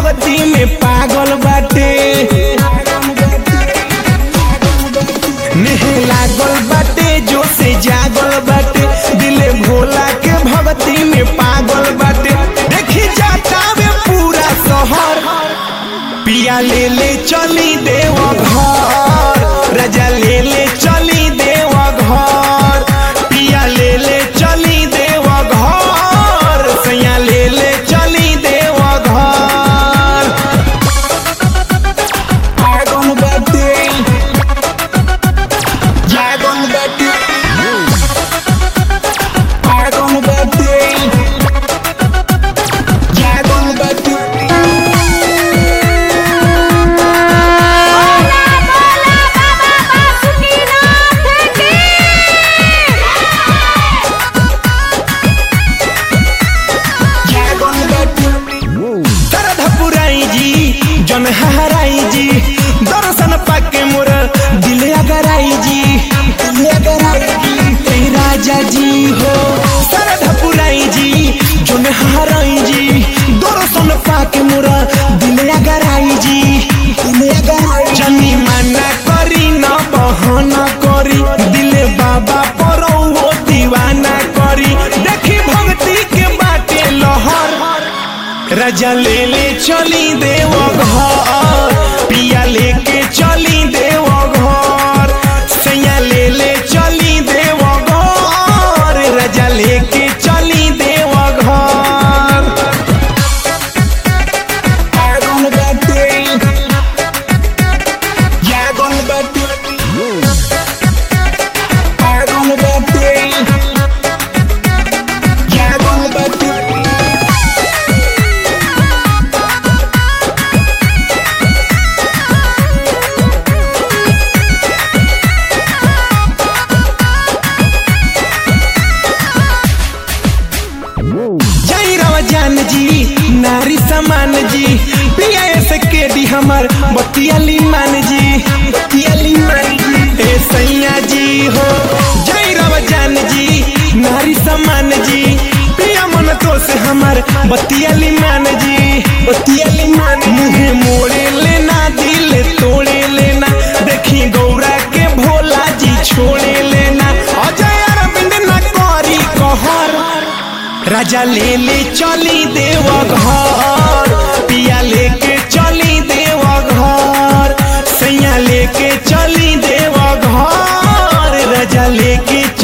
भगती में पागल बाटे नेह लागल बाटे जो से जागल बाटे दिले भोला के भगती में पागल बाटे देखी जाता वे पूरा शहर पिया ले ले चली देव घर राजा ले ले चली देव घर पिया ले ले चली देव घर सैया ले ले चली देव घर आगन बाटे जागन बाटे आगन बाटे जागन बाटे दर्द पुराई जी जन हराई जी दर्शन पाके मोर दिल अगराई जी दिल अगराई जी ए राजा जी हो दर्द पुराई जी जन हराई जी दर्शन पाके मोर दिल अगराई जी दिल अगराई जनी मना करी न बहाना करी दिल बाबा परो दीवाना करी देखी भक्ति के बाटे लहर राजा ले ले चली देव घर पिया लेके चली देव घर सैया ले ले चली देव घर राजा लेके चली देव घर आगन बाटे जागन बाटे आगन बाटे जागन बाटे जय राव जान जी नारी समान जी पिया से के दी हमर बतियाली मान जी बतियाली मान जी ए सैया जी हो जय राव जान जी नारी समान जी पिया मन तो से हमर बतियाली मान जी बतियाली मान मुहे मोड़े लेना दिल तोड़े लेना देखी गौरा के भोला जी छोड़े लेना अजय अरविंद न करी कहर राजा ले ले चली देव घर पिया लेके चली देव घर सैया लेके चली देव घर राजा लेके